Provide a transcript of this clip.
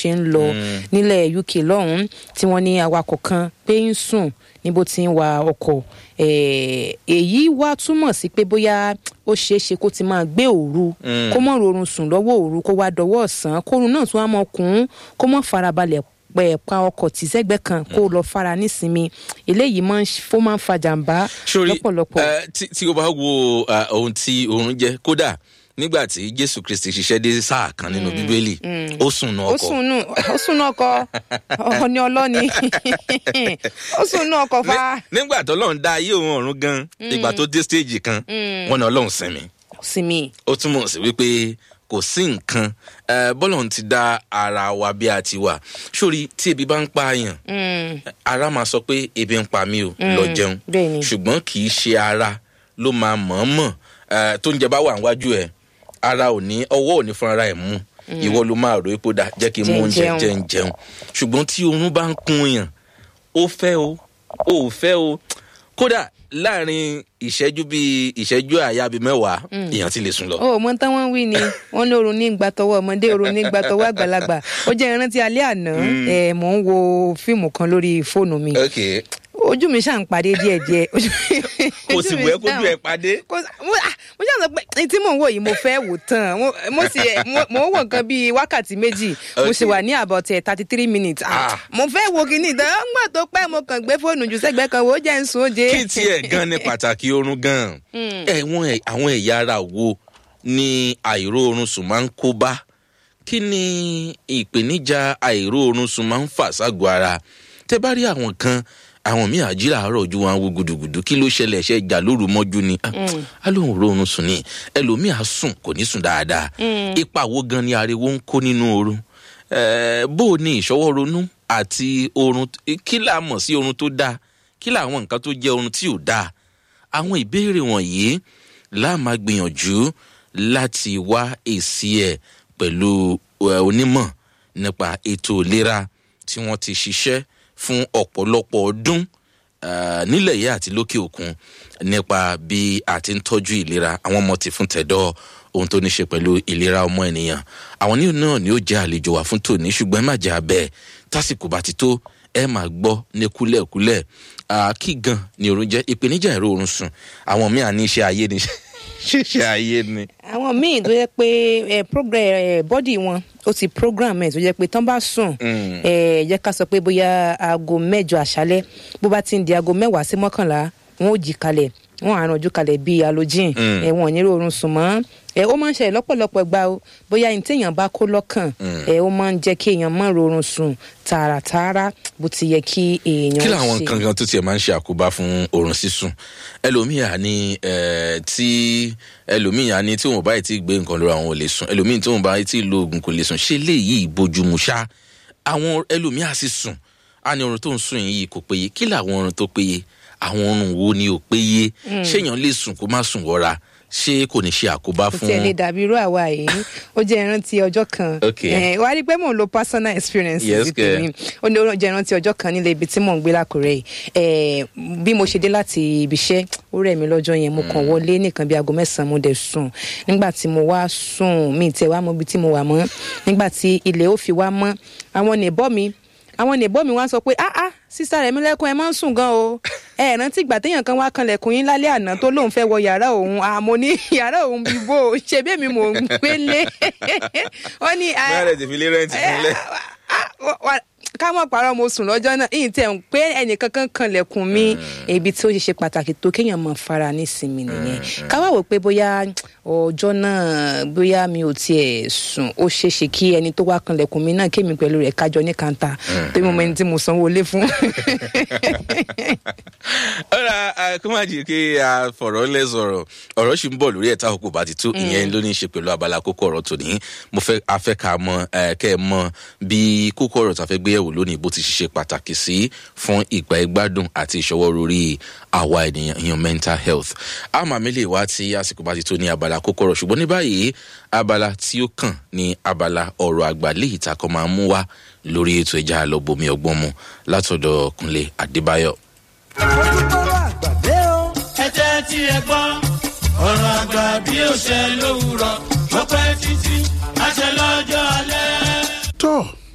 ṣe ń lọ nílẹ̀ uk lọ́hùn-ún tí wọ́n ní awakọ̀ kan pé ń sùn níbo tí ń wa ọkọ̀ Eh, èyí wá túmọ̀ sí pé bóyá ó ṣeé ṣe kó ti máa gbé òru kó mọ̀ rorun sùn lọ́wọ́ òru kó wá dọwọ́ ọ̀sán kórun náà tún á mọ kùn ún kó mọ̀ farabalẹ̀ pẹ̀ pa ọkọ̀ tí sẹ́gbẹ́ kan kó lọ fara nísinmi eléyìí máa ń fó máa ń fa jàǹbá sórí lọ́pọ̀lọpọ̀. ẹ, tí tí o bá wo ẹ, ohun tí oorun jẹ kódà nígbà tí jésù kristi ṣiṣẹ́ dé sáà kan nínú bíbélì ó sùn nù ó ọkọ̀ sùn nù ó sùn nù ọkọ ọ̀ọ́ni ọlọ́ni ó sùn nù ọkọ̀ fa Ní- nígbà tó lọ́run dá ayé òun ọ̀run gan ìgbà tó dé stéèjì kan wọn ní ọlọ́run sinmi sinmi. ó túmọ̀ sí wípé kò sí nǹkan ẹ, bọ́lọ̀ ti dá ara wa bí a ti wà sórí tí ebi bá ń pààyàn ara máa sọ pé ebi ń pa mí o lọ jẹun bẹ́ẹ̀ ni. ṣùgbọ́n kì í ṣe ara ló máa mọ̀ọ́mọ̀ ẹ, tó ń jẹ bá wà níwájú ẹ ara ò ní ọwọ́ ò ní fúnra ẹ̀ mú ìwọ ló máa rò ipò dà jẹ́ kí n mú Jẹ́ ń oúnjẹ jẹun. jẹ́ ń jẹun ṣùgbọ́n tí oorun bá ń kun yàn ó fẹ́ o ó fẹ́ o kódà láàrin ìṣẹ́jú bíi ìṣẹ́jú àyà bíi mẹ́wàá èèyàn ti lè sùn lọ. ó mọ tán wọn wí ni wọn ní oorun ní gbàtọwọ ọmọdé oorun ní gbàtọwọ àgbàlagbà ó jẹ ìrántí alẹ àná ẹ mò ń wo fíìmù kan lórí fóònù mi ok ojú mi ṣáà ń padé díẹdíẹ ojú mi- kò ojú sì mi wẹ́ kójú ṣáà- ẹ padé. kò sí- mo ah, mo ṣáà sọ pé èyí tí mò ń wò yìí mo fẹ́ wò tán mo mo sì mo- mo ń wò nǹkan bíi wákàtí méjì mo sì Okay. wà ní about thirty three minutes Ah, Ah. mo fẹ́ wo kìíní ìtàn ọgbà tó pẹ́ mo kàn gbé fóònù jù sẹ́gbẹ́ kan wò ó jẹ́ ń sùn ó jẹ́. kí tiẹ̀ gan ni pàtàkì oorun gan. ẹ̀wọ̀n àwọn ẹ̀yà ara wo ni àìró oorun sùn máa ń kó bá kí ni ìpèníjà àìró oorun sùn máa ń fà ságọ́ ara tẹ bá rí àwọn kan àwọn míì àjí làárọ̀ ojú wọn wo gudugudu kí ló ṣẹlẹ̀ ṣe jà lóru mọ́jú ni Ah, á lóun ro oorun sùn ni ẹlòmíì á sùn kò ní sùn dáadáa ipa wo gan ni ariwo ń kó nínú oorun Eh, bó o ní ìṣọwọ́ ronú àti oorun kí là mọ̀ sí oorun tó dáa kí làwọn nǹkan tó jẹ́ oorun tí ò dáa àwọn ìbéèrè wọ̀nyí la máa gbìyànjú láti wá èsì ẹ̀ pẹ̀lú eh, onímọ̀ nípa ètò ìlera tí wọ́n ti ṣiṣẹ́ fún ọ̀pọ̀lọpọ̀ ọdún eh, nílẹ̀ yìí àti lókè òkun nípa bí a ti ń tọ́jú ìlera àwọn ọmọ ti fún tẹ̀dọ́ ohun tó ní ṣe pẹ̀lú ìlera ọmọ ènìyàn àwọn ní náà ni ó jẹ́ àlejò wá fún tòní ṣùgbọ́n ẹ má jẹ́ abẹ́ tásìkò bá ti tó ẹ máa gbọ́ ní kúlẹ̀kúlẹ̀ Ah, kí gan ni oorun jẹ́ ìpèníjà ìró oorun sùn àwọn míì à ní iṣẹ́ ayé ni ṣíṣe ayé ni. àwọn míì tó yẹ pé ẹ program ẹ bọ́dì wọn ó ti program ẹ tó yẹ pé tán bá sùn ẹ jẹ́ ká sọ pé bóyá aago mẹ́jọ àṣálẹ́ bó bá ti ń di aago mẹ́wàá sí mọ́kànlá wọn ò jí kalẹ̀ wọn àrùn ojú kalẹ̀ bíi halogene ẹ wọn ò ní rọrùn sùn mọ́ ẹ ó máa ń ṣẹlẹ̀ lọ́pọ̀lọpọ̀ gbà ó bóyá ní téèyàn bá kó lọ́kàn ẹ ó máa ń jẹ́ kí èèyàn má rọrùn sùn tààràtààrà bó ti yẹ kí èèyàn kí làwọn ṣe. nǹkan kan tó tiẹ̀ máa ń ṣe àkóbá fún oorun sísùn ẹlòmíì á ní eh, tí ẹlòmíì á ní tí wọn bá yìí ti gbé nǹkan lóra àwọn ò lè sùn ẹlòmíì tí wọn bá yìí ti lo oògùn kò lè sùn ṣé léyìí bójúmu ṣá àwọn ẹlòmíì á sì sùn á ní oorun tó ń sùn yìí kò péye kí làwọn oorun tó péye àwọn oorun wo ni ò péye ṣéèyàn lè sùn kó má sùn wọra ṣé kò ní ṣe àkóbá kò fún tiẹ̀ lè dàbí irú àwa yìí ó jẹ́ ìrántí ọjọ́ kan Okay. Eh, wàá rí i pé mò ń lo personal experience Yes, sí tèmi ó ní ó jẹ́ ìrántí ọjọ́ kan nílé ibi tí mò ń gbé lákùrẹ́ yìí Eh, bí mo ṣe dé láti ibi iṣẹ́ ó rẹ̀ mí lọ́jọ́ yẹn mo kàn wọlé nìkan bí aago mẹ́sàn-án mo dẹ̀ sùn nígbà tí mo wá sùn mi tẹ̀ wá mọ ibi tí mo wà mọ́ nígbà tí ilẹ̀ ó fi wá mọ́ àwọn nìbọ́ mi àwọn nìbọ́ mi wá sọ pé ah ah sísá rẹ̀ mi lẹ́kùn ẹ máa ń sùn gan o ẹ rántí ìgbà téèyàn kan wá kanlẹ̀kùn yín lálẹ́ àná tó lóun fẹ́ wọ yàrá òun àmọ́ ní yàrá òun bí bó o ṣe bí èmi mò ń gbélé wọ́n ní ah, bẹ́ẹ̀ rẹ̀ ti fi lé rẹ́ǹtì fúnlẹ̀. ah, wa- wa- ká mọ̀ parọ́ mo sùn lọ́jọ́ náà ìyìn tẹ̀ ń pé ẹnìkan kan kanlẹ̀kùn mi ibi tí ó ṣe ṣe pàtàkì tó kéèyàn mọ̀ fara nísinmi nìyẹn ká wá wò pé bóyá ọjọ́ náà bóyá mi ò tiẹ̀ sùn ó ṣeé ṣe kí ẹni tó wá kanlẹ̀kùn mi náà kémi pẹ̀lú rẹ̀ kájọ ní kanta tó mọ ẹni tí mo sanwó lé fún. ọ̀rọ̀ kó má jẹ́ kí a fọ̀rọ̀ lẹ̀ sọ̀rọ̀ ọ̀rọ̀ sì ń bọ̀ lórí ẹ̀ta òkú bá ti tó ìyẹn ló ní í ṣe pẹ̀lú abala kókó ọ̀rọ̀ tòní mo fẹ́ afẹ́ ká mọ ẹ, kẹ́ ẹ mọ bí kókó ọ̀rọ̀ tá a fẹ́ gbé yẹ̀wò lónìí bó ti ṣe pàtàkì sí fún ìgbà ìgbádùn àti ìṣọwọ́ lórí àwa ènìyàn ìyẹn mental health a máa mi lè wá tí àsìkò bá ti tó ní abala kókó ọ̀rọ̀ ṣùgbọ́n ní báyìí abala tí ó kàn ní abala ọ̀rọ̀ àgbà léyìí tá a kọ́ máa mú wá lórí ètò ìjà àlọ́bomi ọgbọ́n mu látọ̀dọ̀ kúnlé adébáyọ̀ ojúbọ̀rọ̀ àgbàdé o. ẹ jẹ́ tí ẹ gbọ́ ọ̀rọ̀ àgbà bí ó ṣe lówùrọ̀ ó pẹ́ títí àṣẹ lọ́jọ́ alẹ́. tó